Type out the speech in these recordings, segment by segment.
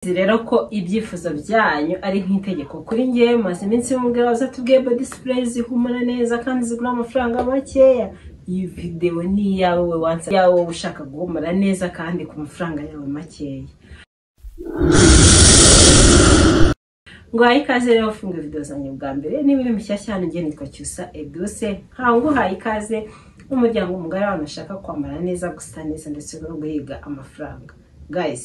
mubizi rero ko ibyifuzo byanyu ari nk'itegeko kuri njyewe maze iminsi mumbwira bazatubwiye body spray zihumura neza kandi zigura amafaranga makeya iyi videwo ni iyawe we wansabye iyawe wowe ushaka guhumura neza kandi ku mafaranga yawe makeya ngwaye ikaze rero funga video zanjye bwa mbere niba uri mushyashya hano ngiye nitwa cyusa eduse ntawe nguhaye ikaze umuryango mugari w'abantu bashaka kwambara neza gusa neza ndetse no guhiga amafaranga guys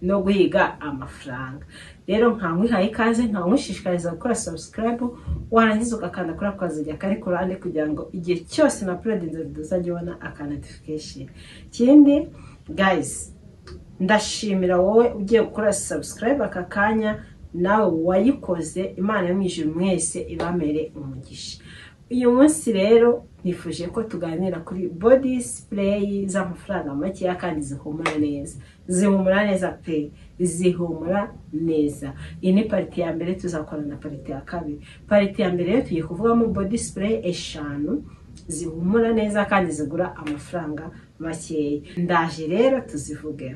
no guhiga amafaranga rero nkawuhaye ikaze nkawushishikariza gukora subscribe warangiza ugakanda kuri ako kaziga kari ku ruhande kugira ngo igihe cyose na purodinze uzajya ubona aka notification ikindi guys ndashimira wowe ugiye gukora subscribe aka kanya nawe wayikoze imana yo mu ijuru mwese ibamere umugisha uyu munsi rero nifuje ko tuganira kuri body spray z'amafaranga makeya kandi zihumura neza zihumura neza pe zihumura neza iyi ni pariti ya mbere tuzakora na pariti ya kabiri pariti ya mbere rero tugiye kuvugamo body spray eshanu zihumura neza kandi zigura amafaranga makeya ndaje rero tuzivuge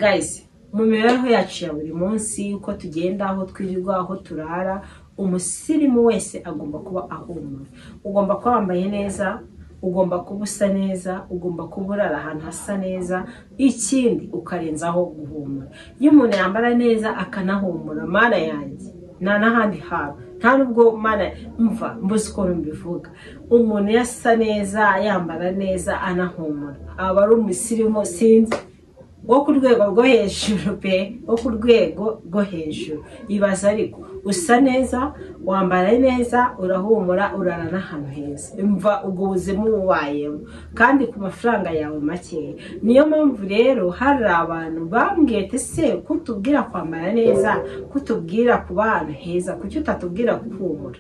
guys mu mibereho yacu ya buri munsi uko tugenda aho twirirwa aho turara umusirimu wese agomba kuba ahumura ugomba kuba wambaye neza ugomba kuba usa neza ugomba kuba urara ahantu hasa neza ikindi ukarenzaho guhumura iyo umuntu yambara neza akanahumura mana yanjye nta n'ahandi hantu nta n'ubwo mana mva mbuze ukuntu mbivuga umuntu yasa neza yambara neza anahumura aba ari umusirimu sinzi wo ku rwego rwo hejuru pe wo ku rwego rwo hejuru ibaza ariko usa neza wambara neza urahumura urara n'ahantu heza mva ubwo buzima ububayemo kandi ku mafaranga yawe makeya niyo mpamvu rero hari abantu bambwiye ati se kutubwira kwambara neza kutubwira kuba ahantu heza kuki utatubwira guhumura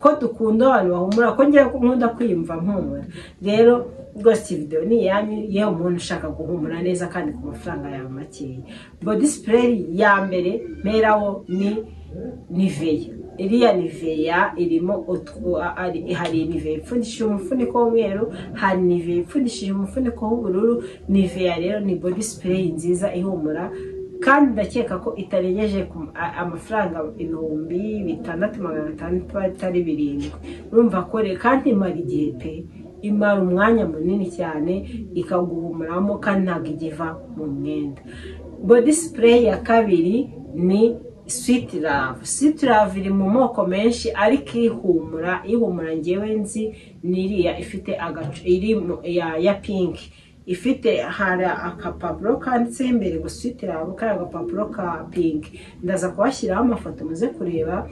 ko dukunda abantu bahumura ko ngira nkunda kwiyumva mpumura rero rwose iyi videwo ni iyanyu yewe umuntu ushaka guhumura neza kandi ku mafaranga yawe makeya body spray ya mbere merawo ni niveya iriya niveya irimo hari niveya ipfundishije umufuniko w'umweru hari niveya ipfundishije umufuniko w'ubururu niveya rero ni body spray nziza ihumura kandi ndakeka ko itarengeje amafaranga ibihumbi bitandatu magana atandatu atari birindwi urumva ko rero kandi imara igihe pe imara umwanya munini cyane ikaguhumuramo kandi ntabwo igiva mu mwenda body spray ya kabiri ni sweet love sweet love iri mu moko menshi ariko ihumura ihumura ngewe nzi ni iriya ifite agacu iri ya pinki ifite hari akapapuro kanditseho imbere guswitira kari agapapuro ka pinki ndaza kubashyiraho amafoto muze kureba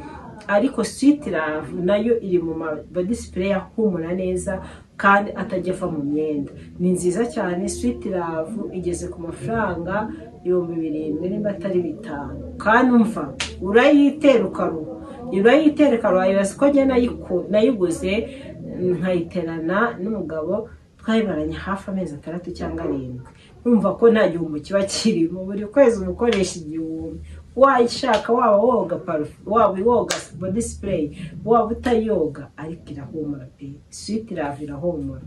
ariko switiravu nayo iri mu madisipureyi ahumura neza kandi atajya ava mu myenda ni nziza cyane switiravu igeze ku mafaranga ibihumbi birindwi niba atari bitanu kandi umva urayitera ukaruha urayitera ukaruha ibaza ko njye nayiguze nkayiterana n'umugabo twayimaranye hafi amezi atandatu cyangwa arindwi urumva ko nta gihumbi kiba kirimo buri kwezi uba ukoresha igihumbi wayishaka waba woga parufe waba woga body spray waba utayoga ariko irahumura pe switi lave irahumura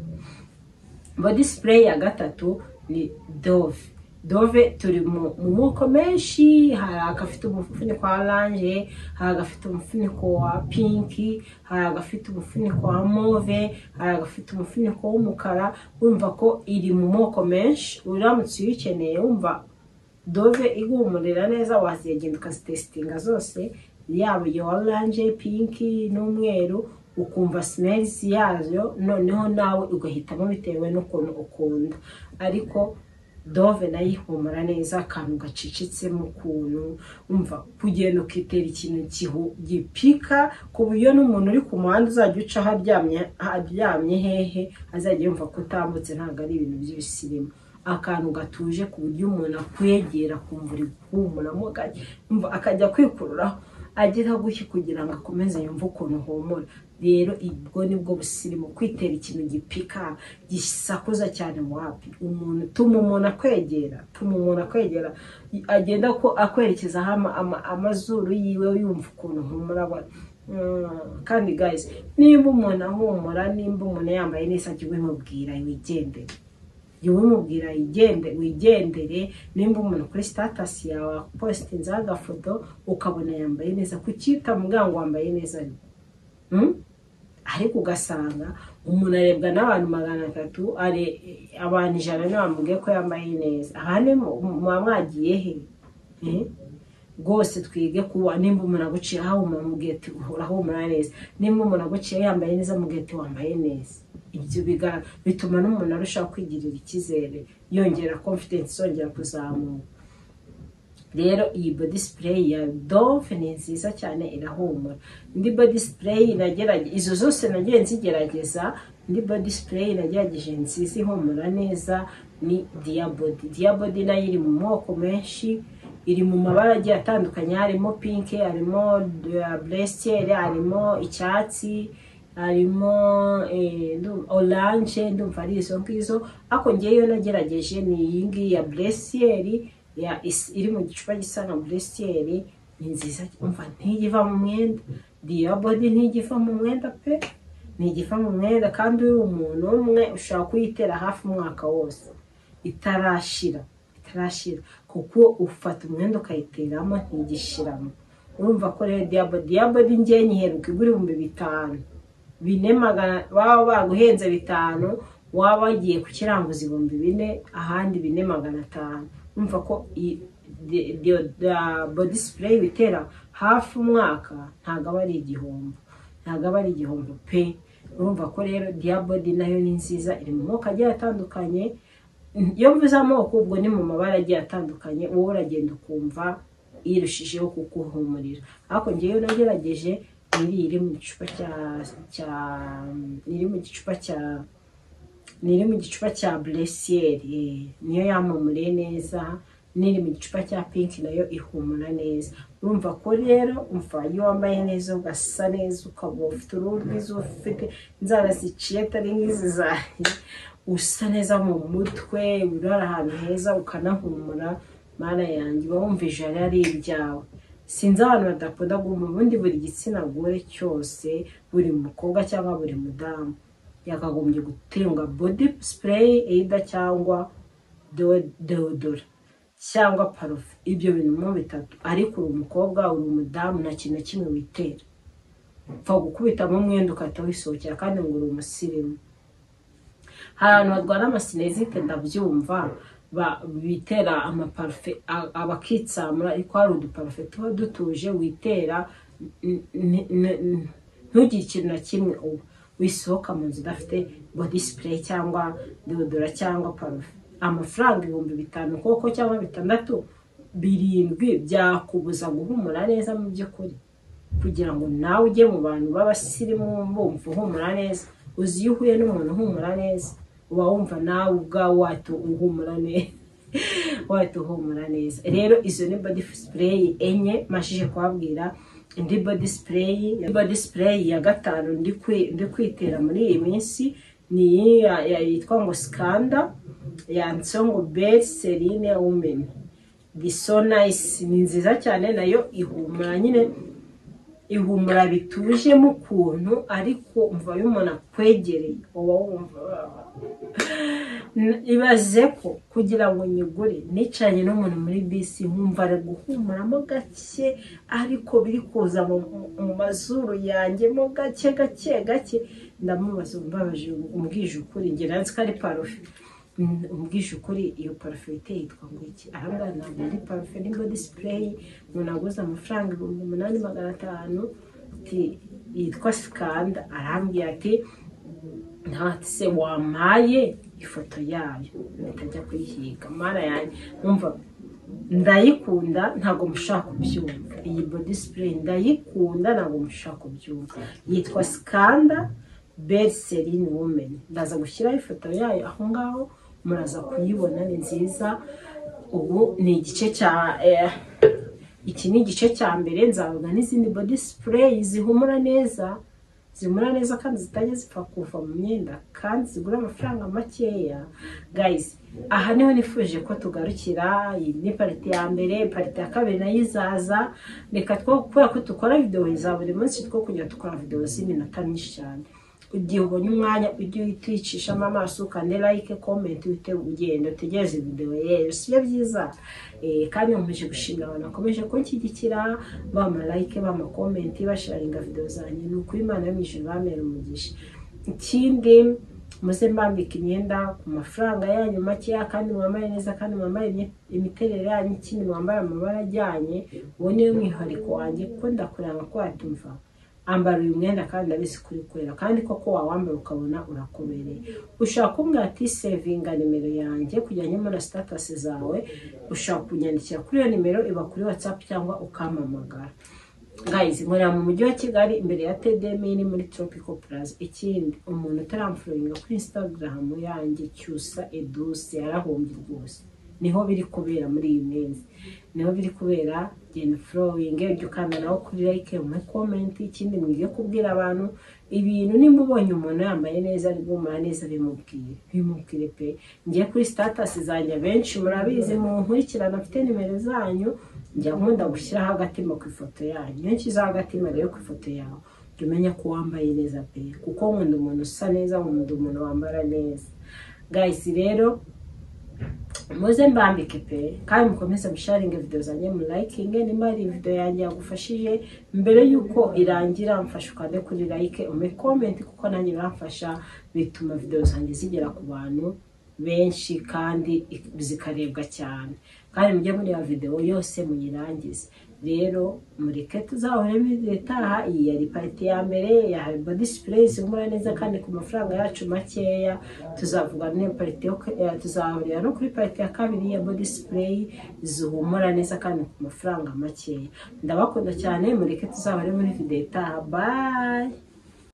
body spray ya gatatu ni dove dove turi mu moko menshi hari agafite umufuniko wa oranje hari agafite umufuniko wa pinki hari agafite umufuniko wa move hari agafite umufuniko w'umukara wumva ko iri mu moko menshi uramutse uyikeneye wumva dove igumurira neza wazigenda ukazitesitinga zose yaba iyo oranje pinki n'umweru ukumva simerizi yazo noneho nawe ugahitamo bitewe n'ukuntu ukunda ariko dove nayo ihumura neza akantu gacicitsemo ukuntu umva kugenda ukitera ikintu gipika ku buryo n'umuntu uri ku muhanda uzajya ucaho aryamye hehe azajya yumva ko utambutse ntabwo ari ibintu by'ibisirimu akantu gatuje ku buryo umuntu akwegera akumva uri guhumuramo akajya kwikururaho agera gutya kugira ngo akomeze yumve ukuntu humura rero ubwo nibwo busirimu kwitera ikintu gipika gisakuza cyane wapi umuntu tuma umuntu akwegera tuma umuntu akwegera agenda ko akwerekezaho amazuru yiwe yumva ukuntu humura kandi gayizi nimba umuntu ahumura nimba umuntu yambaye neza jya ubimubwira wigendere jya ubimubwira yigende wigendere nimba umuntu kuri sitatasi yawe apositinzeho agafoto ukabona yambaye neza kuki utamubwira ngo wambaye neza ni Mm? ariko ugasanga umuntu arebwa n'abantu magana atatu are abantu ijana niyo bamubwiye ko yambaye neza aha ni mu- muba mwagiye he Eh? rwose twige kuba nimba umuntu aguciye aho umuntu amubwiye ati urahumura neza nimba umuntu aguciye yambaye neza amubwiye ati wambaye neza ibyo biga- bituma n'umuntu arushaho kwigirira icyizere yongera confidence yongera kuzamuka rero iyi body spray ya dove ni nziza cyane irahumura indi body spray nagerage- izo zose nagiye nzigerageza indi body spray nagerageje nziza ihumura neza ni diabody diabody nayo iri mu moko menshi iri mu mabara agiye atandukanye harimo pinki harimo buresiyeri harimo icyatsi harimo eh, ndu- oranje ndumva ari izo ngizo ariko ngewe nagerageje ni iyi ngiyi ya buresiyeri ya is- iri mu gicupa gisa na buresiyeri ni nziza umva ntijya iva mu mwenda diyabodi ntijya iva mu mwenda pe ntijya iva mu mwenda kandi uri umuntu umwe ushobora kuyitera hafi umwaka wose itarashira itarashira kuko ufata umwenda ukayiteramo ntigishiramo urumva ko rero diyabodi diyabodi ngewe nyiheruka igura ibihumbi bitanu bine magana baba baguhenze bitanu waba wagiye ku kiranguza ibihumbi bine ahandi bine magana atanu numva ko iyi- de- de- da- body spray bitera hafi umwaka ntabwo aba ari igihombo ntabwo aba ari igihombo pe urumva ko rero diyabodi nayo ni nziza iri mu moko agiye atandukanye iyo mvuze amoko ubwo ni mu mabara agiye atandukanye wowe uragenda ukumva irushijeho kuguhumurira ariko ngewe nagerageje iri iri mu gicupa cya cya iri mu gicupa cya ni iri mu gicupa cya buresiyeri niyo yamumuriye neza n'iri mu gicupa cya pinki nayo ihumura neza urumva ko rero umva iyo wambaye neza ugasa neza ukaba ufite uruhu rwiza ufite inzara ziciye atari nk'izi zanjye usa neza mu mutwe urara ahantu heza ukanahumura mana yanjye uba wumva ijana ari ibyawe sinzi abantu badakunda guhumura ubundi buri gitsina gore cyose buri mukobwa cyangwa buri mudamu yakagombye guterwa body spray either cyangwa deo- deodora cyangwa parufe ibyo bintu mo bitatu ariko uri umukobwa uri umudamu nta kintu na kimwe witera upfa gukubitamo umwenda ugahita wisohokera kandi ngo uri umusirimu hari abantu barwara amasinezite ndabyumva ba- bitera amaparufe a- abakitsamura ariko hari uduparufe tuba dutuje witera n- n- n- n- ntugire ikintu na kimwe uba wisohoka mu nzu udafite body spray cyangwa deodora cyangwa parufe amafaranga ibihumbi bitanu koko cyangwa bitandatu birindwi byakubuza guhumura neza mu by'ukuri kugira ngo nawe ujye mu bantu b'abasirimu bumva uhumura neza uzi iyo uhuye n'umuntu uhumura neza uba wumva nawe ubwawe wahita uhumura neza wahita uhumura neza rero izo ni body spray enye mashije kubabwira indi body spray indi body spray ya gatanu ndi kwi- ndi kwitera muri iyi minsi ni iyi ya- ya- yitwa ngo skanda yanditseho ngo bel serine women ni so nice ni nziza cyane nayo ihumura nyine ihumura bituje mu kuntu ariko umva iyo umuntu akwegereye uba wumva N- ibaze ko kugira ngo nyigure nicaranye n'umuntu muri bisi nkumva ari guhumuramo gake ariko biri kuza mu mu- mu mazuru yanjye mo gake gake gake ndamubaza umbabaje umbwije ukuri njye nansi ko ari parufe Mm, umbwije ukuri iyo parufe witeye yitwa ngo iki ahangaha ntabwo ari parufe ni body spray umuntu aguze amafaranga ibihumbi umunani magana atanu ati yitwa sikanda arambwira ati ntati se wampaye ifoto yayo mpita njya kuyihiga mara yanjye numva ndayikunda ntabwo mushaka kubyumva iyi body spray ndayikunda ntabwo mushaka kubyumva yitwa sikanda Berserine Women ndaza gushyiraho ifoto yayo aho ngaho muraza kuyibona ni nziza ubu ni igice cya eh, iki ni igice cya mbere nzavuga n'izindi body spray zihumura neza zihumura neza kandi zitajya zipfa kuva mu myenda kandi zigura amafaranga makeya guys aha niho nifuje ko tugarukira iyi ni pariti ya mbere pariti ya kabiri nayo izaza reka two kubera ko dukora videwo za buri munsi two kujya dukora videwo z'iminota myinshi cyane igihe ubonye umwanya ujye utwicishamo amaso ukande like comment uhite ugenda utegereze video yewe si byo byiza Eh, kandi nkomeje gushimira abantu bakomeje kunshyigikira bama like bama comment basharinga video zanjye ni ukuri imana yo mu ijuru bamera umugisha ikindi muze mbambika imyenda ku mafaranga yanyu makeya kandi mwambare neza kandi mwambare imye- imiterere yanyu ikindi mwambare amabara ajyanye uwo niwe mwihariko wanjye kuko ndakuranga ko watumva ambara uyu mwenda kandi ndabizi kuri kwera kandi koko wawambara ukabona urakobereye ushaka kumbwira ati sevinga nimero yanjye kujyanye muri sitatasi zawe ushaka kunyandikira kuri iyo nimero iba kuri watsapu cyangwa ukampamagara guys nkorera mu mujyi wa kigali imbere ya tdmini muri tropical plaza ikindi umuntu utaramfuringa kuri instagram yanjye cyusa eduse yarahombye rwose niho biri kubera muri iyi minsi niho biri kubera genda furowinge ujya ukandanaho kuri like muri comment ikindi mwige kubwira abantu ibintu nimba ubonye umuntu yambaye neza ari guhumura neza bimubwire bimubwire pe ngiye kuri status zanjye abenshi murabizi mu nkurikirana mfite nimero zanyu njya nkunda gushyiraho agatima ku ifoto yanyu nyinshi z'agatima rero ku ifoto yawe jya umenya ko wambaye neza pe kuko nkunda umuntu usa neza nkunda umuntu wambara neza guys rero muze mbambike pe kandi mukomeze musharinge video zanjye mu likinge niba hari video yanjye yagufashije mbere y'uko irangira mfasha ukande kuri like ume comment kuko nanjye biramfasha bituma video zanjye zigera ku bantu benshi kandi ik- zikarebwa cyane kandi mujye muri ya video yose muyirangize rero mureke tuzahoremo igihe itaha iyi yari parite ya mbere ya body sprays ihumura neza kandi ku mafaranga yacu makeya tuzavuga n'iyo parite yo ku- eh, tuzahurira no kuri parite ya kabiri ya body spray zihumura neza kandi ku mafaranga makeya ndabakunda cyane mureke tuzahore muri video itaha bye